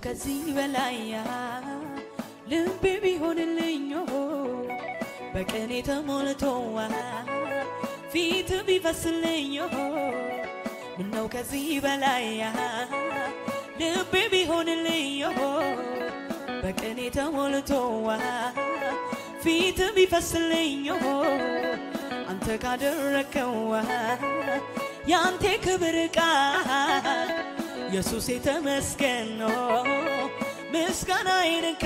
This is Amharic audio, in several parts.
ከዚህ በላይ ልቤ ቢሆንልኝ በቀኔ ተሞልቶ ፊት ቢፈስልኝ ምነው ከዚህ በላይ ልቤ ቢሆንልኝ በቀኔ ተሞልቶ ፊት ቢፈስልኝ አንተ ካደረከው የአንተ ክብር ቃል ኢየሱስ የተመስገን ነው። ምስጋና ይንካ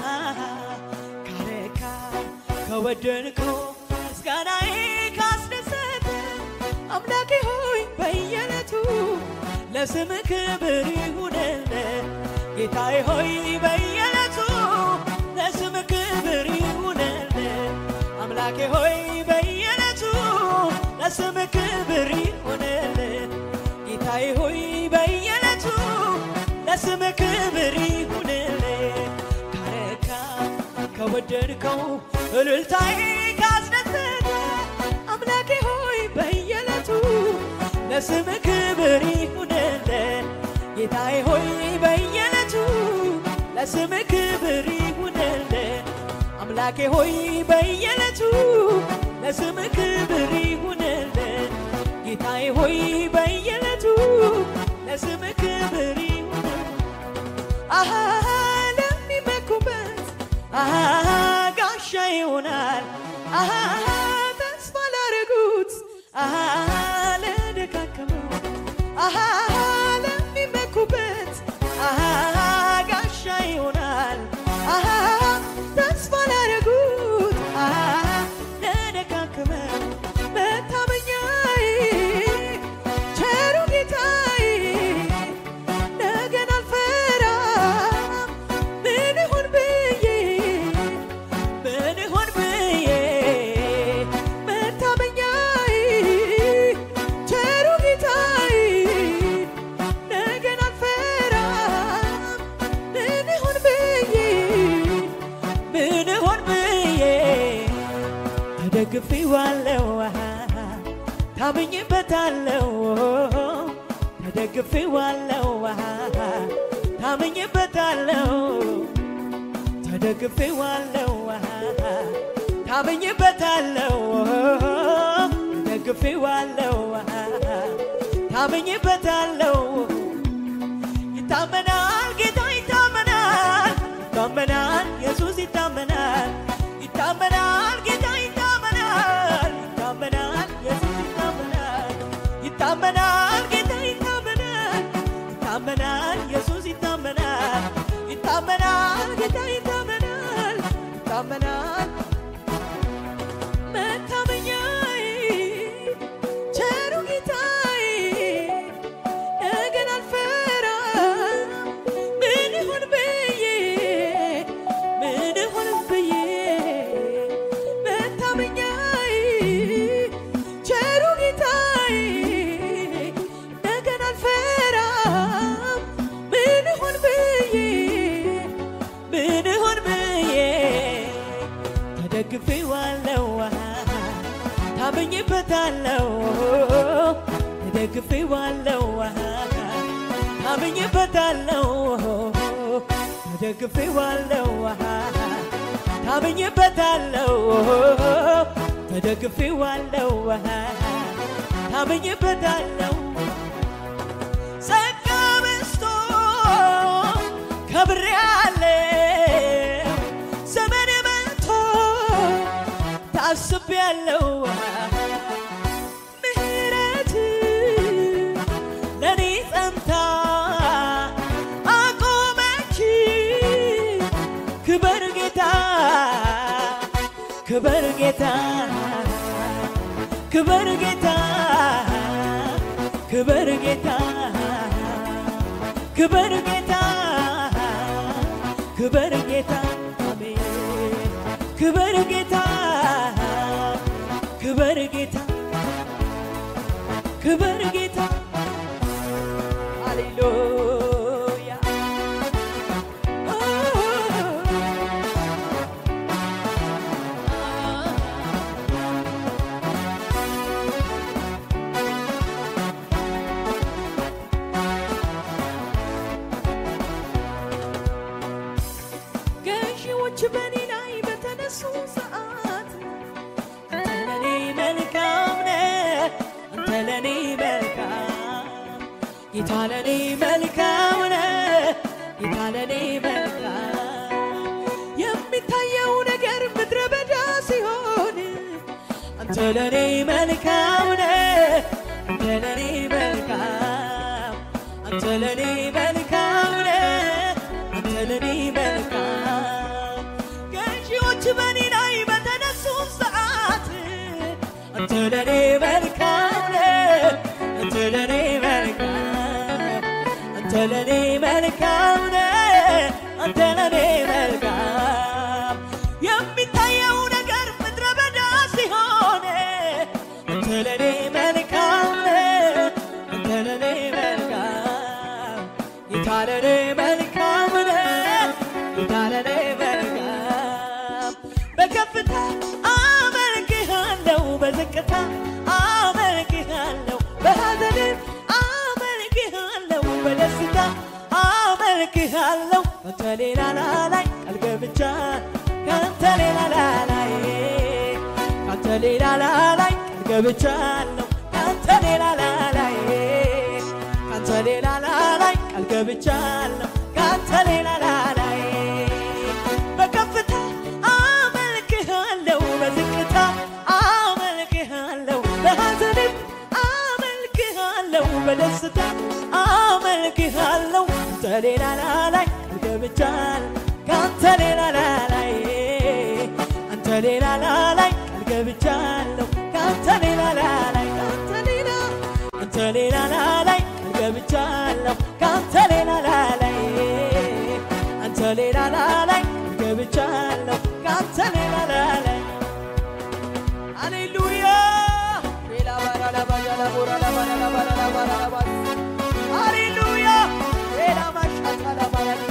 ካረካ ከወደድከው ምስጋናዬ ካስደሰተ አምላኬ ሆይ በየዕለቱ ለስም ክብር ይሁንልህ ጌታዬ ሆይ በየዕለቱ ለስም ክብር ይሁንልህ አምላኬ ሆይ በየዕለቱ ለስም ክብር ይሁንልህ ጌታዬ ሆይ በየዕለቱ ለስም ክብር ይሁንልህ ካረካ ከወደድከው እልልታዬ ካስደሰተ አምላኬ ሆይ በየዕለቱ ለስም ክብር ይሁንልህ ጌታዬ ሆይ በየዕለቱ ለስም ክብር ይሁንልህ አምላኬ ሆይ በየዕለቱ ለስም ክብር ይሁንልህ ጌታዬ ሆይ በየዕለቱ ለስም ክብር ይሁንልህ አሃ ለሚመኩበት አሃ ጋሻ ይሆናል አሃ ተስፋ ላረጉት አሃ ለደካከመው አሃ ለሚመኩበት አሃ ጋሻ ይሆናል አሃ ተስፋ ላረጉት አሃ ለደካከመው መታመኛዬ ቸሩ ጌታዬ ነገን አልፈራም ምን ይሁን ብዬ ምን ይሁን ብዬ መታመኛዬ ቸሩ ጌታዬ ነገን አልፈራም ምን ይሁን ብዬ ምን ይሁን ብዬ ተደግፌዋለሁ ታምኜበታለሁ ተደግፌዋለሁ ታምኜበታለሁ ተደግፌዋለሁ ታምኜበታለሁ ተደግፌዋለሁ ታምኜበታለሁ ይታመናል ጌታ ይታመናል ይታመናል ኢየሱስ ይታመናል ይታመናል ጌታ ይታመናል ይታመናል ኢየሱስ ይታመናል ይታመናል ጌታ ይታመናል ይታመናል ኢየሱስ ይታመናል ይታመናል ጌታ ይታመናል ይታመናል መታመኛዬ ቸሩ ጌታዬ ነገን አልፈራም ምን ይሁን ብዬ ምን ይሁን ብዬ መታመኛዬ ቸሩ ጌታዬ ነገን አልፈራም ምን ይሁን ብዬ ምን ይሁን ብዬ ተደግፌዋለሁ ታምኜበታለሁ ተደግፌዋለሁ ታምኜበታለሁ ተደግፌዋለሁ ታምኜበታለሁ ተደግፌዋለሁ ታምኜበታለሁ ጸጋ በዝቶ ከብሬያለሁ ዘመን መጥቶ ታስቤያለሁ ምህረት ለኔ ጸንታ አቆመች ክበር ጌታ ክበር ጌታ ክበር ጌታ ክበር ጌታ ክበር ጌታ ክበር ጌታ አሜን ክበር ጌታ ክበር ጌታ ክበር ጌታ ሃሌሉያ ለኔ መልካም ነህ አንተ ለኔ መልካም አንተ ለኔ መልካም ነህ አንተ ለኔ መልካም ገዢዎች በኔ ላይ በተነሱ ሰዓት አንተ ለኔ መልካም ነህ አንተ ለኔ መልካም አንተ ለኔ መልካም ነህ አንተ ለኔ መልካም የሚታየው ነገር ምድረ በዳ ሲሆን አንተ ለኔ መልካም ነህ አንተ ለኔ መልካም ጌታ ለኔ መልካም ነህ ጌታ ለኔ መልካም በከፍታ አመልክሃለሁ በዝቅታ አመልክሃለሁ በሐዘንም አመልክሃለሁ በደስታ አመልክሃለሁ አንተ ሌላ ላላይ ቃል ገብቻ ካንተ ሌላ ላላይ ካንተ ሌላ ላላይ ቃል ገብቻለሁ ካንተ ሌላ ላላይ ካንተ ሌላ ላላይ ቃል ገብቻለሁ ካንተ ሌላ ላላይ በከፍታ አመልክሃለሁ በዝቅታ አመልክሃለሁ በሐዘንም አመልክሃለሁ በደስታ አመልክሃለሁ አንተ ሌላ ላላይ ገብቻል ካንተ ሌላ ላላይ አንተ ሌላ ላላይ ገብቻለሁ ካንተ ሌላ ላላይ ካንተ ሌላ አንተ ሌላ ላላይ ገብቻለሁ ካንተ ሌላ ላላይ አንተ ሌላ ላላይ ገብቻለሁ ካንተ ሌላ ላላይ ሃሌሉያ ሌላ ባራላ ባጃላ ቦራላ ባራላ ባራላ ባራላ ባራ ሃሌሉያ ሌላ ማሻታላ ባራሊጋ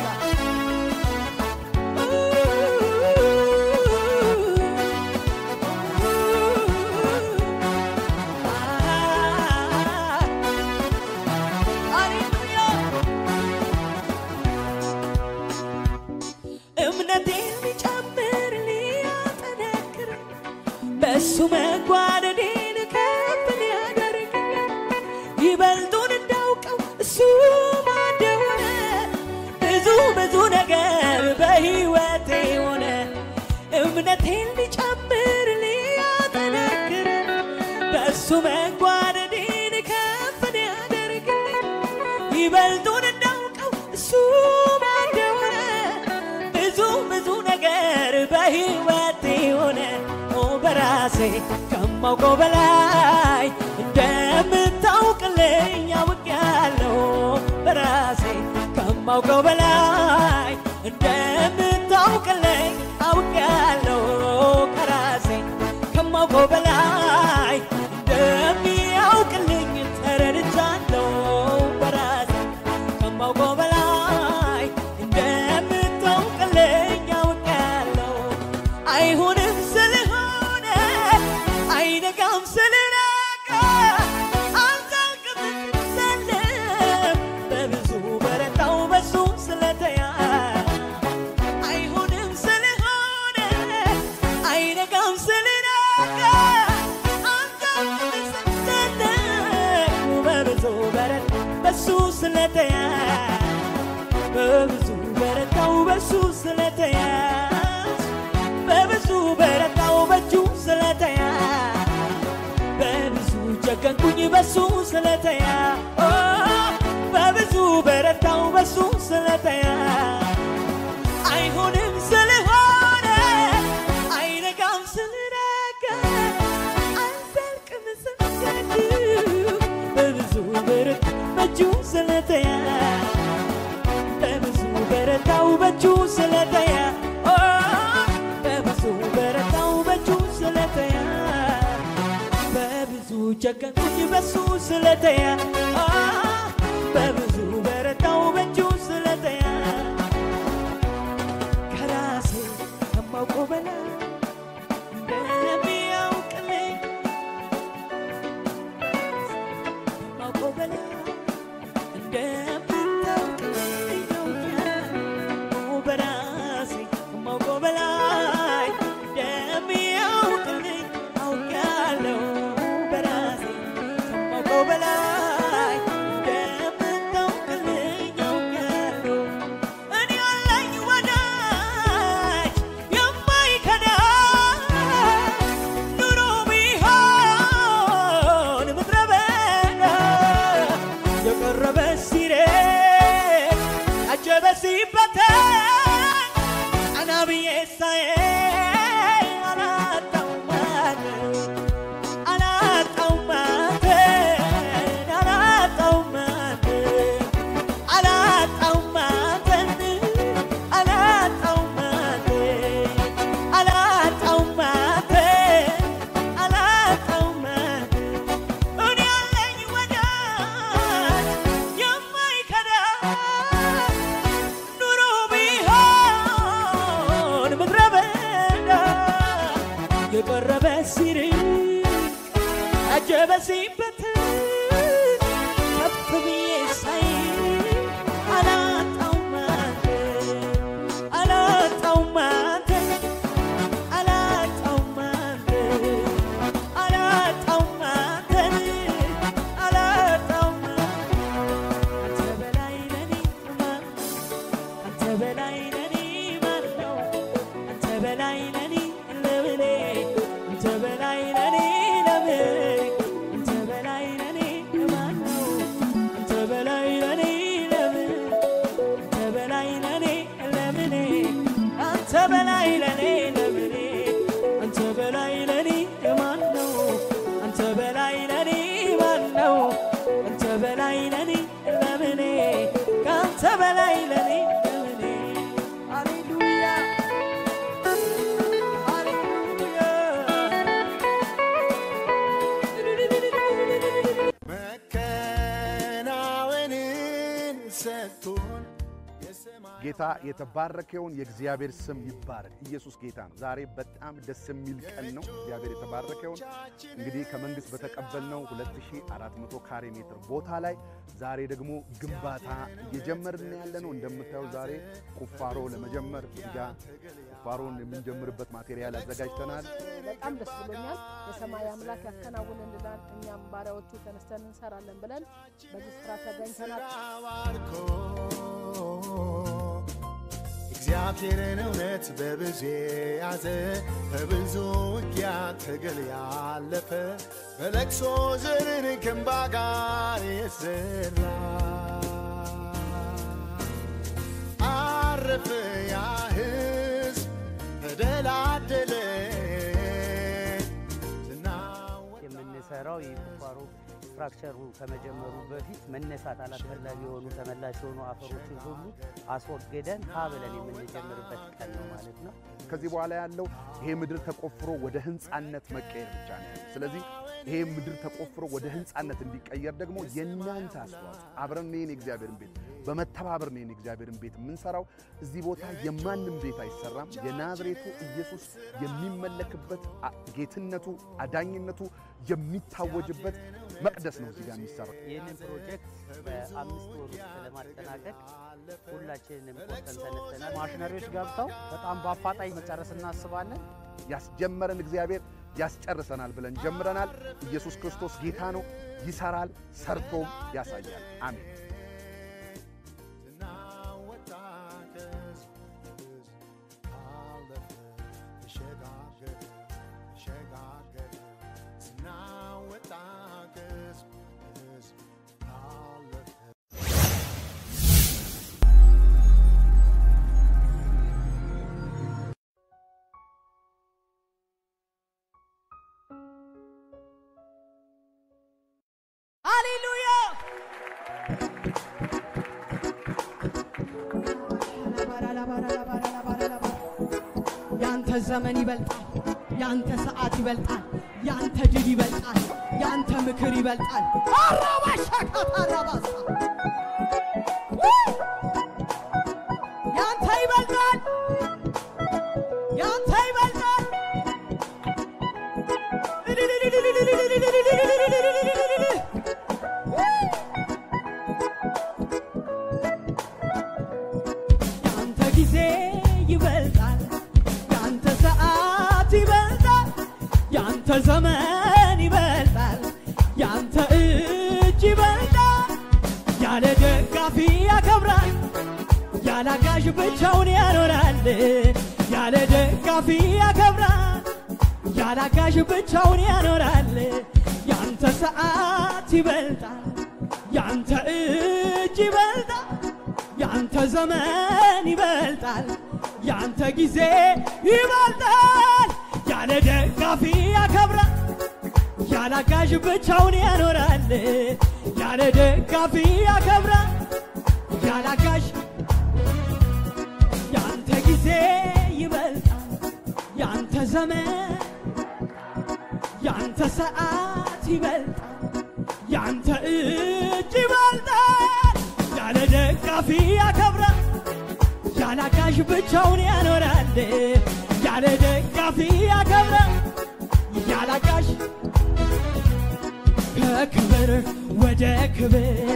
እምነቴን ሊጨምር ሊያጠነክር በእሱ መጓደዴን ከፍ ሊያደርግ ይበልጡን እንዳውቀው እሱ ማደሆነ ብዙ ብዙ ነገር በሕይወቴ ሆነ እምነቴን ሊጨምር ሊያጠነክር በእሱ መጓደዴን ከፍ ሊያደርግ ይበልጡን እንዳውቀው እሱ ማደሆነ ብዙ ብዙ ነገር በሕይወቴ ሆነ ኦ በራሴ ከማውቀው በላይ እንደምታውቅልኝ አውቄያለሁ በራሴ ከማውቀው በላይ እንደምታውቅልኝ አውቄያለሁ ከራሴ ከማውቀው በላይ እንደሚያውቅልኝ ተረድቻለሁ በራሴ ከማውቀው በላይ እንደምታውቅልኝ አውቄያለሁ አይሆንም ስለሆነ አይነጋም ስለነጋ አልታልቅም ዘለም በብዙ በረታው በሱ ስለተያ አይሆንም ስለሆነ አይነጋም ስለነጋ አልታልቅም ዘለም በብዙ በረት በሱ ስለተያ በብዙ በረታው በሱ ስለተያዝ በብዙ በረታው በእጁ ስለተያ በብዙ ጨከንኩኝ በሱ ስለተያ ኦ፣ በብዙ በረታው በሱ ስለተያ አይሆንም ስለሆነ አይነጋም ስለነጋ አልዘልቅም ስንገድ በብዙ በረት በእጁ ስለተያ በብዙ በረታው በእጁ ስለተያ ኦ፣ በብዙ በረታው በእጁ ስለተያ በብዙ ጨከንኩኝ በሱ ስለተያ ኦ፣ በብዙ በረታው በእጁ ስለተያ ከራሴ ከማውቀው በላይ እንደሚያውቅልኝ ከማውቀው በላይ እንደምታውቅልኝ አውቃለሁ በራሴ ከማውቀው በላይ እንደሚያውቅልኝ አውቃለሁ በራሴ ከማውቀው በላይ እንደምታውቅልኝ አውቃለሁ እኔ ያለኝ ወዳጅ የማይከዳ ያጀበሲበት ከፍ ብዬ ሳይ አላጣውም አንተን አላጣውም አንተን አላጣውም አንተን አላጣውም አንተን አላጣውም አንተ በላይ ለኔ ማን አንተ በላይ ለኔ ማን ነው አንተ በላይ ለኔ ለምኔ አንተ በላይ ለኔ ለምኔ አንተ በላይ ለኔ ማን ነው አንተ በላይ ለኔ ለምን አንተ በላይ ለኔ ለምኔ አንተ በላይ ለኔ ለምኔ አንተ በላይ ለኔ ማን ነው አንተ በላይ ለኔ ማን ነው አንተ በላይ ለኔ ለምኔ ከአንተ በላይ ለኔ ለምኔ ሃሌሉያ ሃሌሉያ መከናወንን ሰጥቶን የሰማይ ጌታ የተባረከውን የእግዚአብሔር ስም ይባረክ። ኢየሱስ ጌታ ነው። ዛሬ በጣም ደስ የሚል ቀን ነው። እግዚአብሔር የተባረከውን እንግዲህ ከመንግስት በተቀበልነው 2400 ካሬ ሜትር ቦታ ላይ ዛሬ ደግሞ ግንባታ እየጀመርን ያለ ነው። እንደምታየው ዛሬ ቁፋሮ ለመጀመር እዚህ ጋ ቁፋሮን የምንጀምርበት ማቴሪያል አዘጋጅተናል። በጣም ደስ ብሎኛል። የሰማይ አምላክ ያከናውንልናል፣ እኛም ባሪያዎቹ ተነስተን እንሰራለን ብለን በዚህ ስራ ተገኝተናል። ባርኮ እግዚአብሔርን እውነት በብዙ ያዘ በብዙ ውጊያ ትግል ያለፈ በለቅሶ ዘርን ከእንባ ጋር የዘራ አረፈ ያ ሕዝብ ተደላደለ ዝናወጣ የምንሰራው የቁፋሮ ስትራክቸሩ ከመጀመሩ በፊት መነሳት አላስፈላጊ የሆኑ ተመላሽ የሆኑ አፈሮችን ሁሉ አስወግደን ሀ ብለን የምንጀምርበት ቀን ነው ማለት ነው። ከዚህ በኋላ ያለው ይሄ ምድር ተቆፍሮ ወደ ህንፃነት መቀየር ብቻ ነው ያለው። ስለዚህ ይሄ ምድር ተቆፍሮ ወደ ህንፃነት እንዲቀየር ደግሞ የእናንተ አስተዋጽኦ አብረን ይህን የእግዚአብሔርን ቤት በመተባበር ነው ይህን የእግዚአብሔርን ቤት የምንሰራው። እዚህ ቦታ የማንም ቤት አይሰራም። የናዝሬቱ ኢየሱስ የሚመለክበት አ- ጌትነቱ፣ አዳኝነቱ የሚታወጅበት መቅደስ ነው እዚህ ጋር የሚሰራው። ይህንን ፕሮጀክት በአምስት ወር ውስጥ ለማጠናቀቅ ሁላችንንም ቆርጠን ተነስተናል። ማሽነሪዎች ገብተው በጣም በአፋጣኝ መጨረስ እናስባለን። ያስጀመረን እግዚአብሔር ያስጨርሰናል ብለን ጀምረናል። ኢየሱስ ክርስቶስ ጌታ ነው፣ ይሰራል፣ ሰርቶም ያሳያል። አሜን። ዝናወጣ ከሕዝብ ሕዝብ አለፈ ተሸጋገረ ተሸጋገረ ዝናወጣ ከሕዝብ ሕዝብ አለፈ ሃሌሉያ ያንተ ዘመን ይበልጣል፣ ያንተ ሰዓት ይበልጣል፣ ያንተ ድል ይበልጣል፣ ያንተ ምክር ይበልጣል። አራባሻካታራባሳ ያንተ ይበልጣል ያንተ ይበልጣል ያንተ ጊዜ ይበልጣል፣ ያንተ ሰዓት ይበልጣል፣ ያንተ ዘመን ይበልጣል፣ ያንተ እጅ ይበልጣል። ያለ ደጋፊ ያከብራል፣ ያለ አጋዥ ብቻውን ያኖራል። ያለ ደጋፊ ያከብራል፣ ያለ አጋዥ ብቻውን ያኖራል። ያንተ ሰዓት ይበልጣል፣ ያንተ እጅ ይበልጣል። ያንተ ዘመን ይበልጣል፣ ያንተ ጊዜ ይበልጣል። ያለ ደጋፊ ያከብራል፣ ያለ አጋዥ ብቻውን ያኖራል። ያለ ደጋፊ ያከብራል፣ ያለ አጋዥ ያንተ ጊዜ ይበልጣል፣ ያንተ ዘመን ያንተ ሰዓት ይበልጣል፣ ያንተ እጅ ይበልጣል። ያለ ደጋፊ ያከብራል፣ ያለ አጋዥ ብቻውን ያኖራል። ያለ ደጋፊ ያከብራል፣ ያለ አጋዥ ከክብር ወደ ክብር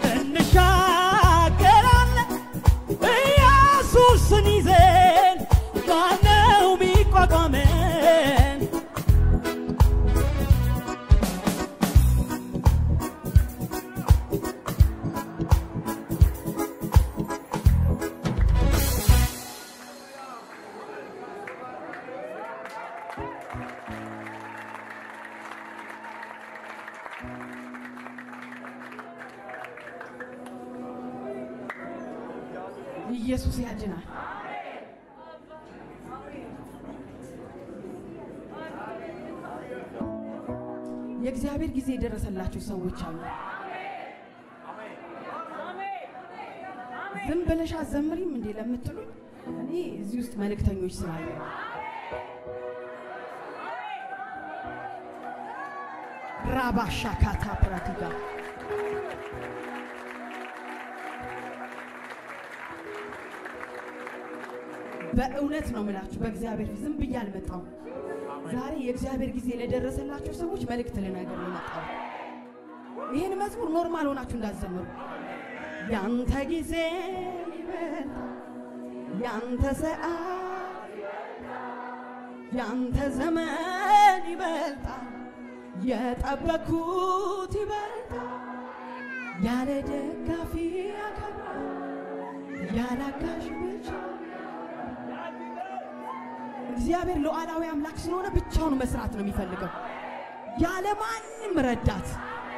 እንሻገራለን ኢየሱስን ይዘን ማነው ሚቋቋመን? ኢየሱስ ያድናል። የእግዚአብሔር ጊዜ የደረሰላቸው ሰዎች አሉ። ዝም ብለሽ አዘምሪም እንዴ ለምትሉኝ እኔ እዚህ ውስጥ መልእክተኞች ስላሉ ራባሻ ካታ ፕራቲጋ በእውነት ነው ምላችሁ በእግዚአብሔር ፊት ዝም ብዬ አልመጣሁም። ዛሬ የእግዚአብሔር ጊዜ ለደረሰላቸው ሰዎች መልእክት ልነገር ነው የመጣሁት። ይህን መዝሙር ኖርማል ሆናችሁ እንዳትዘምሩ። ያንተ ጊዜ ይበልጣል፣ ያንተ ሰዓት፣ ያንተ ዘመን ይበልጣል፣ የጠበኩት ይበልጣል። ያለ ደጋፊ ያከብራል፣ ያለ አጋዥ ብቻ እግዚአብሔር ሉዓላዊ አምላክ ስለሆነ ብቻውን መስራት ነው የሚፈልገው፣ ያለ ማንም ረዳት።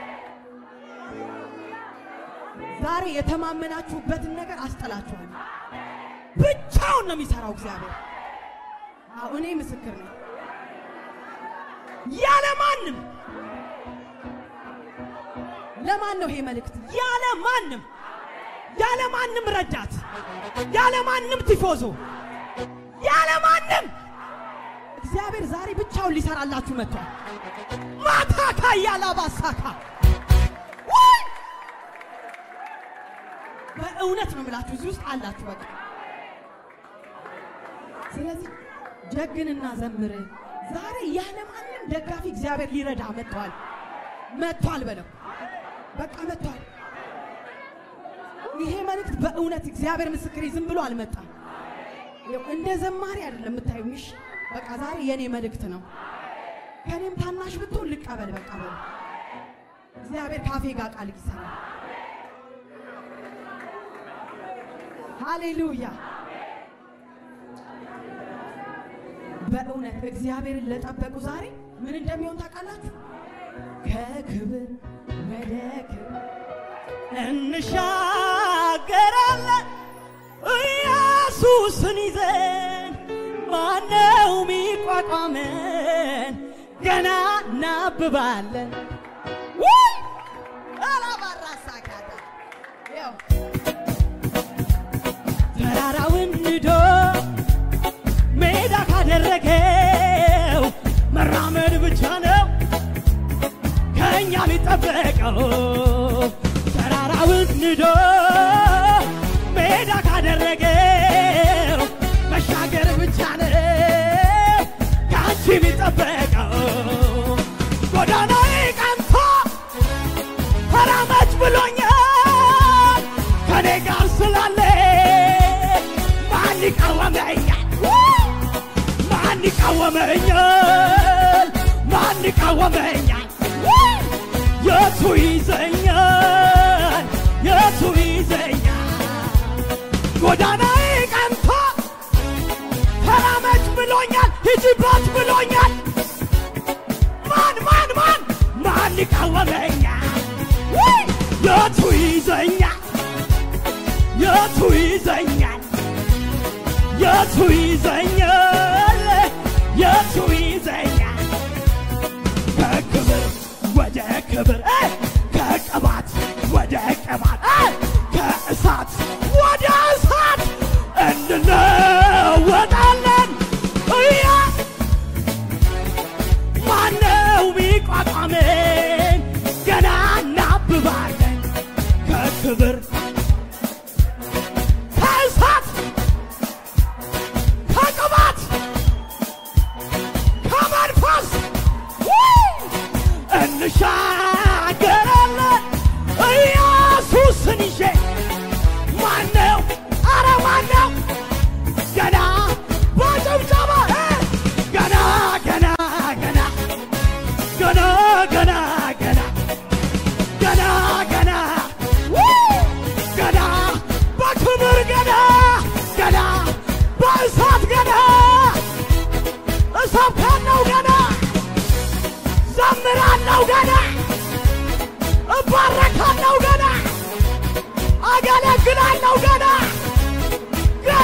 ዛሬ የተማመናችሁበትን ነገር አስጠላችኋል። ብቻውን ነው የሚሰራው እግዚአብሔር። አዎ እኔ ምስክር ነኝ። ያለ ማንም ለማን ነው ይሄ መልእክት? ያለ ማንም ያለ ማንም ረዳት፣ ያለ ማንም ቲፎዞ፣ ያለ ማንም እግዚአብሔር ዛሬ ብቻውን ሊሰራላችሁ መጥቷል። ማታካ ያላባሳካ ወይ በእውነት ነው የምላችሁ እዚህ ውስጥ አላችሁ። በቃ ስለዚህ ጀግንና ዘምር። ዛሬ ያለ ማንም ደጋፊ እግዚአብሔር ሊረዳ መጥቷል። መጥቷል በለው በቃ መጥቷል። ይሄ መልእክት በእውነት እግዚአብሔር ምስክሬ ዝም ብሎ አልመጣም። ይኸው እንደ ዘማሪ አይደለም የምታዩኝ። እሺ በቃ ዛሬ የኔ መልእክት ነው። ከኔም ታናሽ ብትሆን ልቀበል። በቃ በለው እግዚአብሔር ካፌ ጋር ቃል ይሰራል። ሃሌሉያ። በእውነት እግዚአብሔርን ለጠበቁ ዛሬ ምን እንደሚሆን ታውቃላችሁ? ከክብር ወደ ክብር እንሻገራለን ኢየሱስን ይዘን ማነው ሚቋቋመን? ገና እናብባለን። ውይ! አላባራሳካታ ያው ተራራውን ንዶ ሜዳ ካደረገው መራመድ ብቻ ነው ከእኛ የሚጠበቀው። ተራራውን ንዶ ሜዳ ካደረገው መሻገር ብቻ ነው ከአንቺ የሚጠበቀው። ጎዳናዬ ቀንቶ ተራመች ብሎኛል ከኔ ጋር ስላለ ማን ይቃወመኛል? ማን ይቃወመኛል? ማን ይቃወመኛል? የቱ ይዘኛል? የቱ ይዘኛል? ጎዳናዬ ቀንቶ ተራመች ብሎኛል፣ ሂጂባት ብሎኛል። ማን ማን ማን ማን ይቃወመኛል? ውይ! የቱ ይዘኛል? የቱ ይዘኛል? የቱ ይዘኛል? የቱ ይዘኛል? ከክብር ወደ ክብር እ ከቅባት ወደ ቅባት እ ከእሳት ወደ እሳት እንለወጣለን። እያ ማነው ሚቋቋመን? ገና እናብባለን ከክብር ከእሳት ከቅባት ከመንፈስ ውይ! እንሻገራለን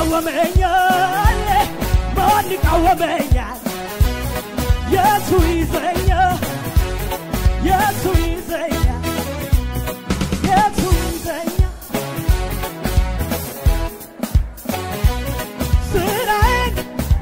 ይቃወመኛል? ማን ይቃወመኛል? የቱ ይዘኛል? የቱ ይዘኛል? የቱ ይዘኛል? ስራዬን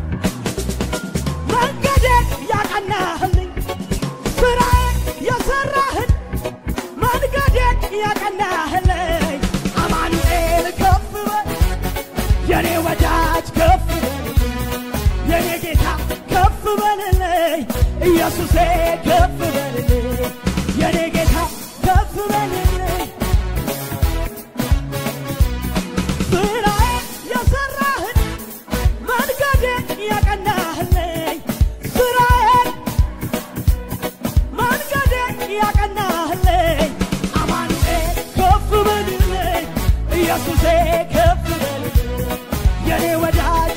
መንገዴን ያቀናህልኝ ስራዬን የሰራህን መንገዴን ያቀናህልኝ አማኑኤል ከፍ በል የኔ ወዳጅ ከፍ በልልኝ የኔ ጌታ ከፍ በልልኝ ኢየሱሴ ከፍ በልልኝ የኔ ጌታ ከፍ በልልኝ ስራዬን የሰራህን መንገዴን ያቀናህልኝ ስራዬን መንገዴን ያቀናህልኝ አማኑኤል ከፍ በልልኝ ኢየሱሴ ከፍ በልልኝ የኔ ወዳጅ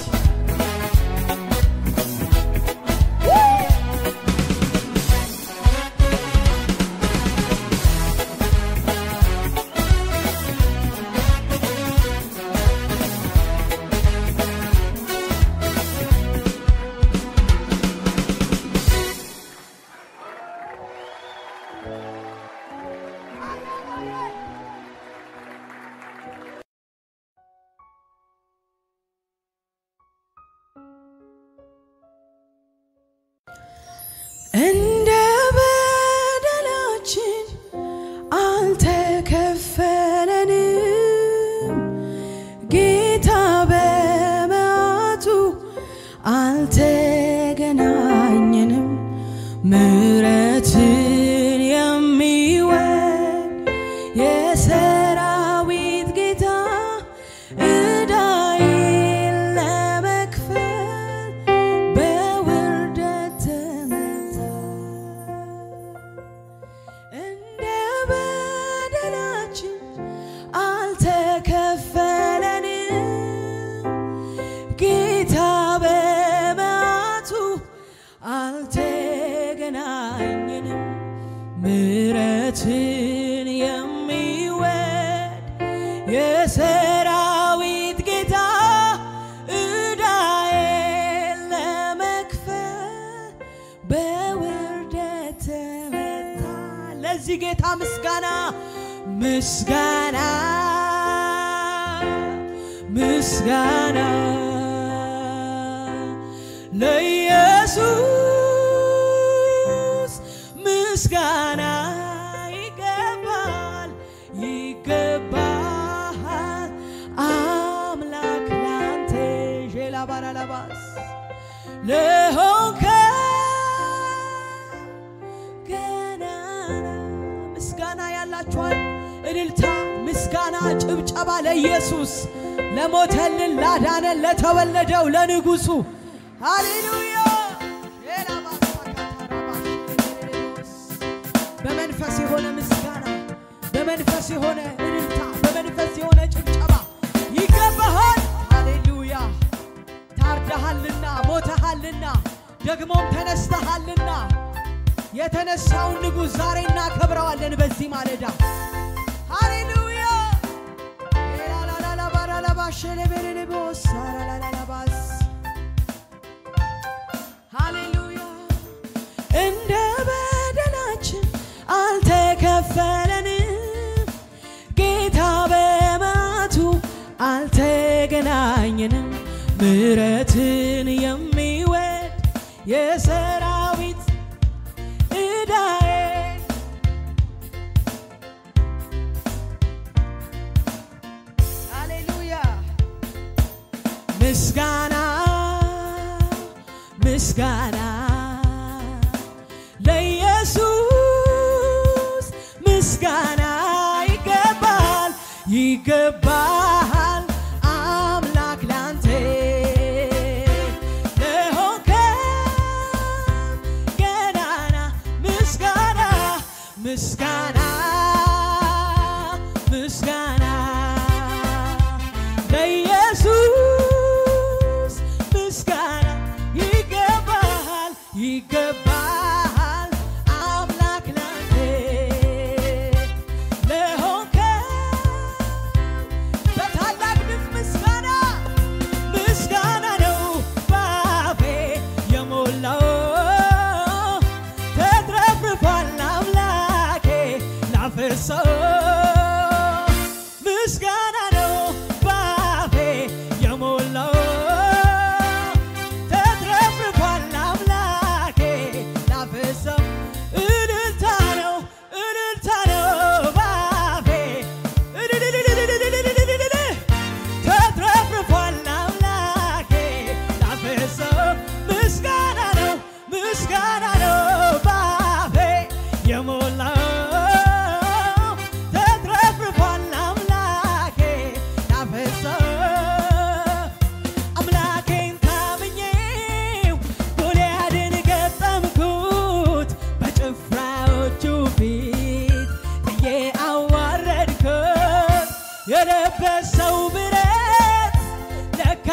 እንደ በደላችን አልተከፈለንም፣ ጌታ በመዓቱ አልተገናኘንም። ምሕረትን የሚወድ የሰራዊት ጌታ ዕዳዬን ለመክፈል በውርደት ተመታ። እንደ በደላችን አልተከፈለንም፣ ጌታ በመዓቱ አልተገናኘንም። ምሕረትን የሚወድ የሰራዊት ጌታ ዕዳዬን ለመክፈል በውርደት ተመታ። ለዚህ ጌታ ምስጋና ምስጋና ምስጋና ለኢየሱስ ምስጋና ይገባል ይገባል አምላክ ላንተ ዤላ ባራላባስ ለሆንከ ገናና ምስጋና ያላችኋል እልልታ ምስጋና ጭብጨባ ለኢየሱስ ለሞተልን ላዳነን ለተወለደው ለንጉሱ ሃሌሉያ በመንፈስ የሆነ ምስጋና በመንፈስ የሆነ እልልታ በመንፈስ የሆነ ጭብጨባ ይገባሃል ሃሌሉያ ታርደሃልና ሞተሃልና ደግሞም ተነስተሃልና የተነሳውን ንጉሥ ዛሬ እናከብረዋለን በዚህ ማለዳ ሃሌሉያ ላላላላባራላባሸለቤሬሌቦስ አላላላላባስ ሃሌሉያ እንደ በደላችን አልተከፈለንም ጌታ በመዓቱ አልተገናኘንም ምሕረትን የሚወድ የሰራዊት ዕዳዬን ሃሌሉያ ምስጋና ምስጋና ለኢየሱስ ምስጋና ይገባል ይገባል አምላክ ላንተ ለሆንከው ገናና ምስጋና ምስጋና ምስጋና ለኢየሱስ ምስጋና ይገባል ይገባል አምላክ ላንተ ለሆንከው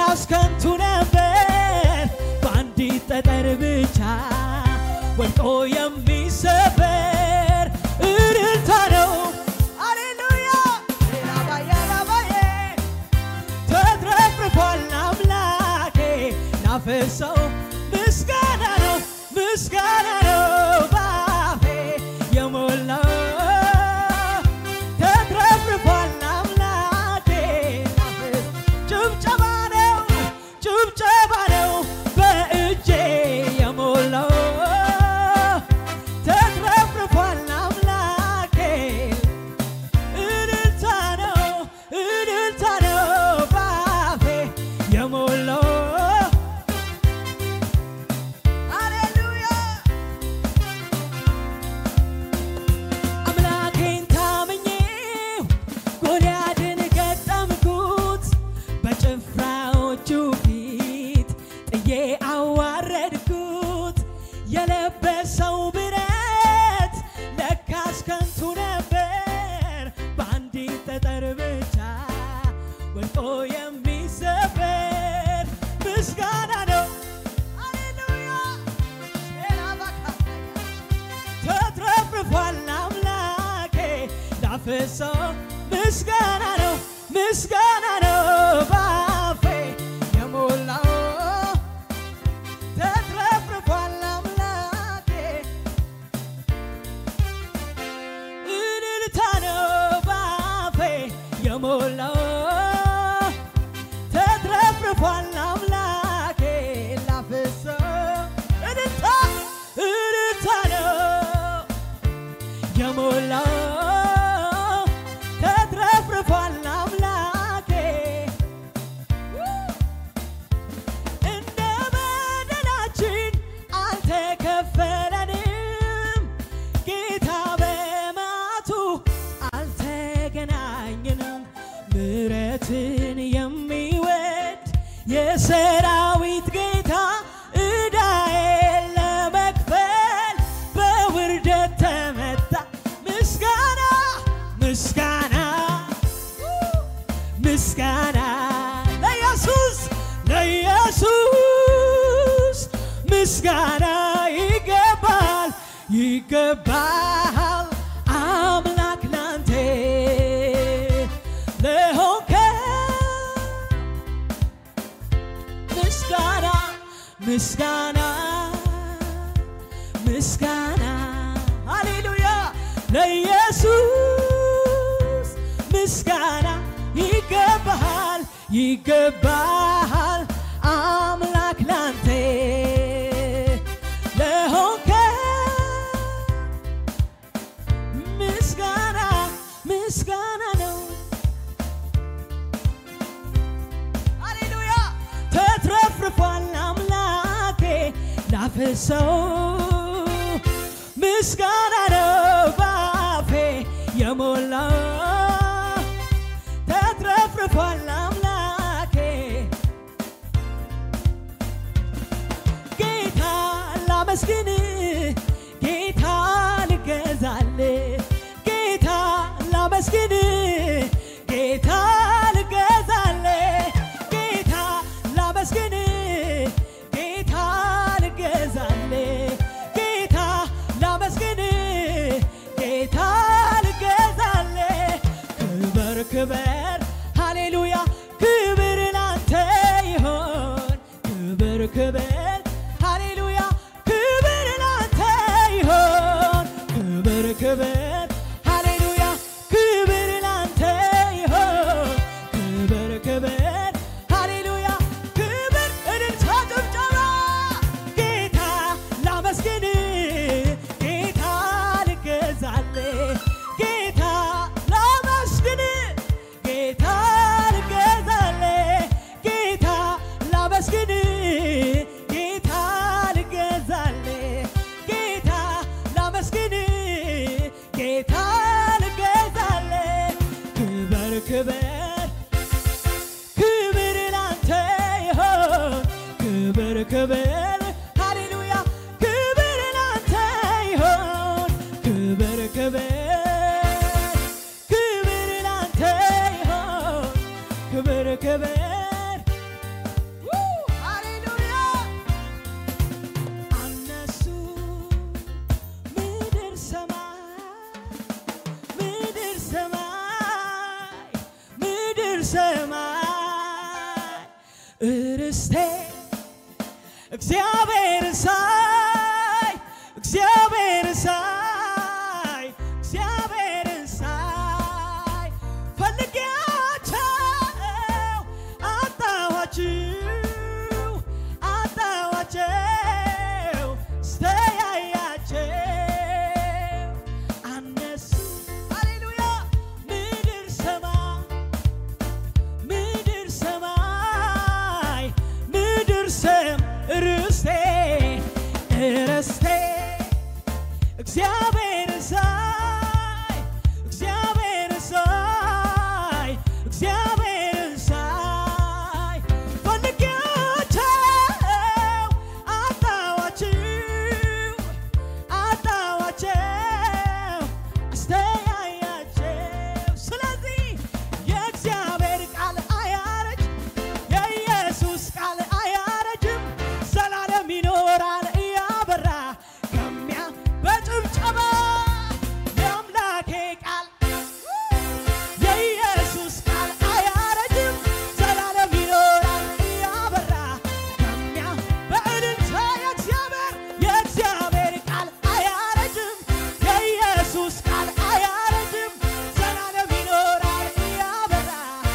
ለካስ ከንቱ ነበር በአንዲት ጠጠር ብቻ ወድቆ የሚሰበር እልልታ ነው ሃሌሉያ ላባዬ ላባዬ ተትረፍርፏል አምላኬ ናፈሰው ምስጋና ነው ምስጋና ነው ባፌ የሞላው ተትረፍርፏል አምላኬ ናፈስ ጭብጨባ ነው ጭብጨባ ነው በእጄ የሞላው ተትረፍርፏል አምላኬ እልልታ ነው እልልታ ነው ባፌ የሞላው ሃሌሉያ አምላኬን ታምኜው ጎልያድን ገጠምኩት በጭፍራዎቹ ፊት ጥዬ አዋረድኩት የለበሰው ብረት ለካስ ከንቱ ነበር በአንዲት ጠጠር ብቻ ወድቆ የሚሰበር ምስጋና ነው ሃሌሉያ ሼላባካታያ ተትረፍርፏል አምላኬ ላፈሰው ምስጋና ነው ምስጋና ነው ባፌ የሞላው ተትረፍርፏል አምላኬ እልልታ ነው ባፌ የሞላው ተትረፍርፏል አምላኬ ላፈሰው እልልታ እልልታ ነው የሞላው ተትረፍርፏል አምላኬ እንደ በደላችን አልተከፈለንም ጌታ በማቱ አልተገናኘንም ምሕረትን የሚወድ የሰራዊት ጌታ ዕዳዬን ለመክፈል በውርደት ተመታ ምስጋና ምስጋና ምስጋና ለኢየሱስ ለኢየሱስ ምስጋና ይገባል ይገባል አምላክ ላንተ ለሆንከ ምስጋና ምስጋና ምስጋና ሃሌሉያ ለኢየሱስ ምስጋና ይገባሃል ይገባሃል አምላክ ላንተ ለሆንከ ምስጋና ምስጋና ነው ሃሌሉያ ተትረፍርፏል አምላኬ ላፈሰው ምስጋና ነው ባፌ የሞላው ተትረፍርፏል አምላኬ ጌታ ላመስግን ጌታ ልገዛል ጌታ ላመስግን ጌታ ልገዛል ጌታ ላመስግን ጌታ ልገዛል ጌታ ላመስግን ጌታ ልገዛል ክበር ክበር ሃሌሉያ ክብር ላንተ ይሆን ክብር ክብር ሃሌሉያ ክብር ላንተ ይሆን ክብር ክብር ሃሌሉያ ክብር ላንተ ይሆን ክብር ክብር ሃሌሉያ ክብር እልልታ ጭብጨባ ጌታ ላመስግን ጌታ ልገዛል ጌታ ላመስግን ጌታ ልገዛል ጌታ ላመስግን ጌታ ልገዛል ጌታ ላመስግን ጌታ ልገዛል ክበር ክበር ክብር ላንተ ይሆን ክብር ክብር ሃሌሉያ ክብር ላንተ ይሆን ክብር ክብር ክብር ላንተ ይሆን ክብር ክብር ርስቴ እግዚአብሔር ሳይ እግዚአብሔር ሳይ እግዚአብሔር ሳይ ፈልጌያቸው አጣኋቸው አጣኋቸው ስተያያቸው አነሱ ሃሌሉያ ምድር ሰማይ ምድር ሰማይ ምድር ሰም ርስቴ ርስቴ እግዚአብሔር ሳይ እግዚአብሔር ሳይ እግዚአብሔር ሳይ ፈልጌያቸው አጣኋቸው አጣኋቸው አስተያያቸው ስለዚህ የእግዚአብሔር ቃል አያረጅ የኢየሱስ ቃል አያረጅም ዘላለም ይኖራል እያበራ ከሚያ በጭብጨባ የአምላኬ ቃል የኢየሱስ ቃል አያረጅም ዘላለም ይኖራል እያበራ ከሚያ በእልልታ የእግዚአብሔር የእግዚአብሔር ቃል አያረጅም የኢየሱስ ቃል አያረጅም ዘላለም ይኖራል እያበራ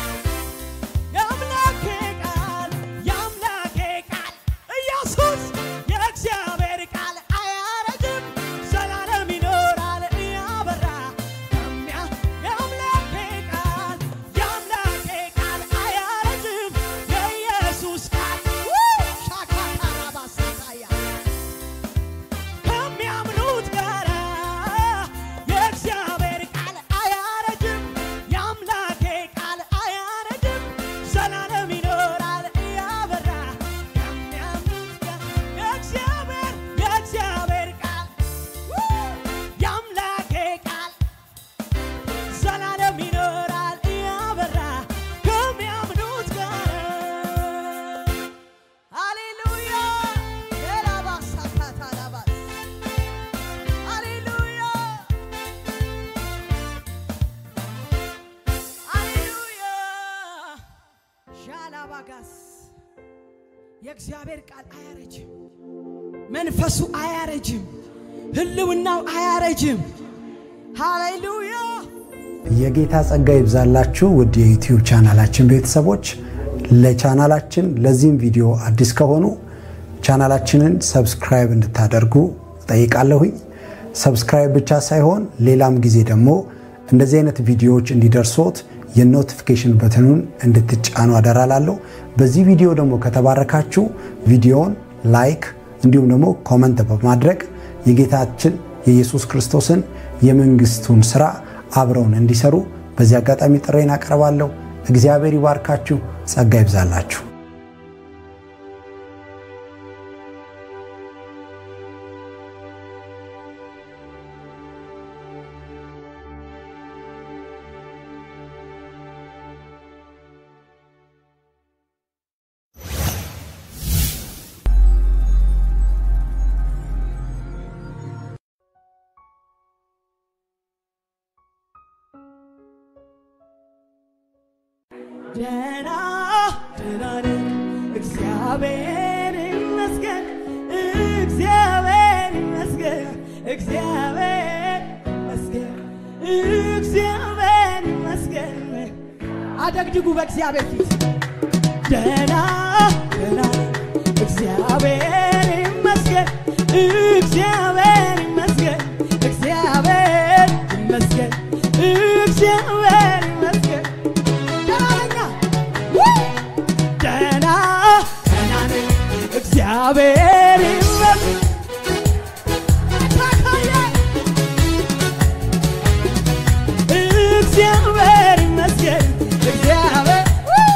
የአምላኬ ቃል የአምላኬ ቃል ኢየሱስ የእግዚአብሔር ቃል አያረጅም ዘላለም ይኖራል እያበራ ከሚያ የአምላኬ ቃል የአምላኬ ቃል አያረጅም የኢየሱስ ቃል ሻካታራባሳታያ ከሚያምኑት ጋር የእግዚአብሔር ቃል አያረጅም የአምላኬ ቃል አያረጅም ዘላለም ይኖራል እያበራ ከሚያምኑት ጋር የእግዚአብሔር የእግዚአብሔር ቃል የአምላኬ ቃል ዘላለም ይኖራል እያበራ ከሚያምኑት ጋር ሃሌሉያ ኤላባሳካታላባስ ሃሌሉያ ሃሌሉያ ሻላባጋስ የእግዚአብሔር ቃል አያረጅም፣ መንፈሱ አያረጅም፣ ህልውናው አያረጅም። ሃሌሉያ የጌታ ጸጋ ይብዛላችሁ ውድ የዩቲዩብ ቻናላችን ቤተሰቦች። ለቻናላችን ለዚህም ቪዲዮ አዲስ ከሆኑ ቻናላችንን ሰብስክራይብ እንድታደርጉ ጠይቃለሁኝ። ሰብስክራይብ ብቻ ሳይሆን ሌላም ጊዜ ደግሞ እንደዚህ አይነት ቪዲዮዎች እንዲደርሶት የኖቲፊኬሽን በትኑን እንድትጫኑ አደራላለሁ። በዚህ ቪዲዮ ደግሞ ከተባረካችሁ ቪዲዮውን ላይክ እንዲሁም ደግሞ ኮመንት በማድረግ የጌታችን የኢየሱስ ክርስቶስን የመንግስቱን ስራ አብረውን እንዲሰሩ በዚህ አጋጣሚ ጥሬን አቀርባለሁ። እግዚአብሔር ይባርካችሁ፣ ጸጋ ይብዛላችሁ። ደህና ደህና ነኝ እግዚአብሔር ይመስገን እግዚአብሔር ይመስገን እግዚአብሔር ይመስገን እግዚአብሔር ይመስገን አደግድጉ በእግዚአብሔር ፊት ደህና ደህና ነኝ እግዚአብሔር ይመስገን እግዚአብሔር ይመስገን እግዚአብሔር ይመስገን እግዚአብሔር ይመስገን ደህና ደህና ደህና ነኝ እግዚአብሔር ይመስገን እግዚአብሔር ይመስገን እግዚአብሔር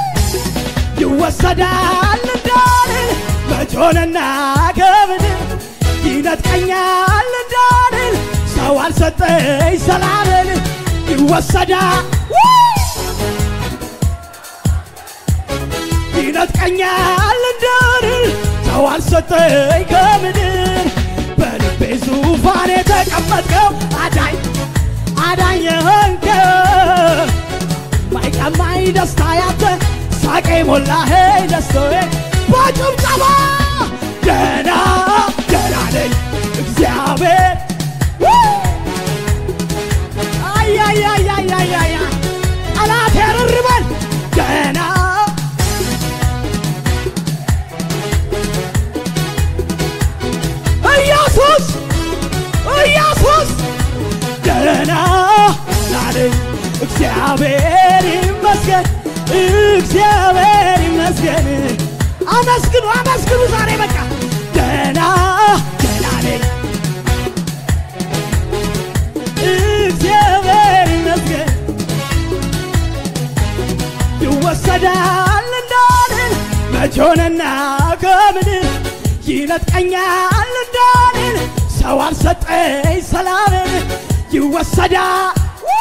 ይወሰዳል እንዳልል መጮንና ከምድር ይነጥቀኛል እንዳልል ሰው አልሰጠኝ ሰላምን ይወሰዳል ይነጥቀኛል እንዳልል ሰው አልሰጠኝ ከምድር በልቤ ዙፋን የተቀመጥከው አዳኝ አዳኝ የሆንከው ማይቀማኝ ደስታ ያተ ሳቄ ሞላኸኝ ደስታዬ እግዚአብሔር ይመስገን እግዚአብሔር ይመስገን አመስግኑ አመስግኑ ዛሬ በቃ ደና ደና ነኝ እግዚአብሔር ይመስገን ይወሰዳል እንዳልን መች ሆነና ከምድር ይነጥቀኛል እንዳልን ሰው አልሰጠኝ ሰላምን ይወሰዳል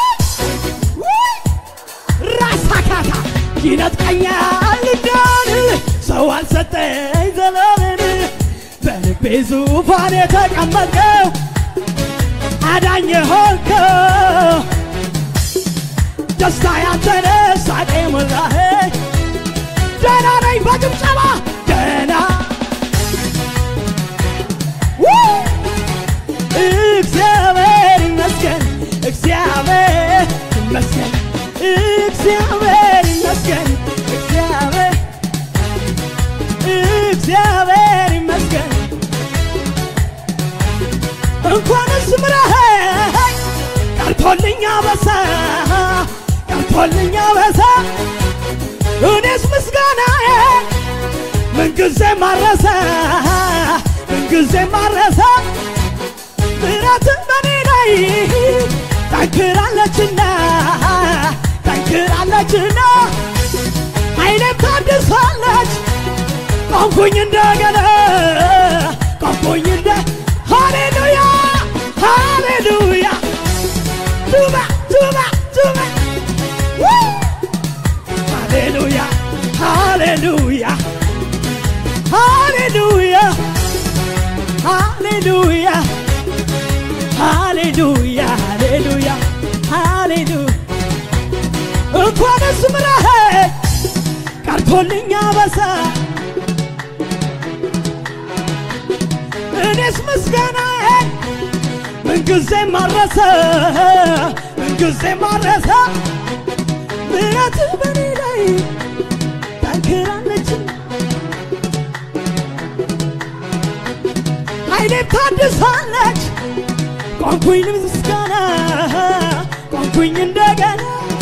ራሳካታ ይነጥቀኛል እንዳልን ሰው አልሰጠኝ ሰላምን በልቤ ዙፋን የተቀመጥከው አዳኝ ሆንከው ደስታ ያንተነ ሳቄ ሞላህ ደና ነኝ በጭብጨባ ደና እግዚአብሔር ይመስገን እግዚአብሔር ይመስገን እግዚአብሔር ይመስገን እግዚአብሔር እግዚአብሔር ይመስገን እንኳንስ ምረኸኝ ቀርቶልኛ በሳ ቀርቶልኛ በሳ እኔስ ምስጋናዬ ምንጊዜ ማረሰ ምንጊዜ ማረሰ ምሕረት በኔ ላይ ጠንክራለችና ጠንክራለችና ኃይሌም ታድሳለች ቆምኩኝ እንደገና ቆምኩኝ እንደ ሃሌሉያ ሃሌሉያ ቱባ ቱባ ቱባ ሃሌሉያ ሃሌሉያ ሃሌሉያ ሃሌሉያ ሃሌሉያ ሃሌሉያ ሃሌሉያ እንኳንስ ምረኸኝ ቀርቶልኛ በሳ እኔስ ምስጋናዬን ምንጊዜ ማረሰ ምንጊዜ ማረሰ ምሕረት በኔ ላይ ጠንክራለች ኃይሌም ታድሳለች ቆንኩኝ ምስጋና ቆንኩኝ እንደገና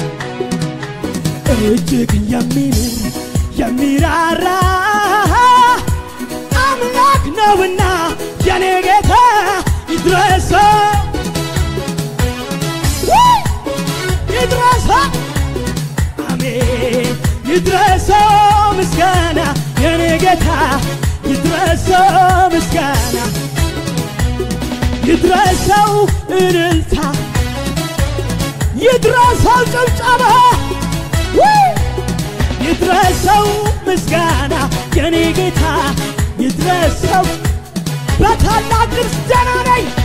እጅግ የሚምር የሚራራ አምላክ ነውና የኔ ጌታ ይድረሰው ይድረሰው አሜን ይድረሰው ምስጋና የኔ ጌታ ይድረሰው ምስጋና ይድረሰው እልልታ ይድረሰው ጭብጨባ ይድረሰው ምስጋና የኔ ጌታ ይድረሰው በታላቅ ድምፅ ደህና ነኝ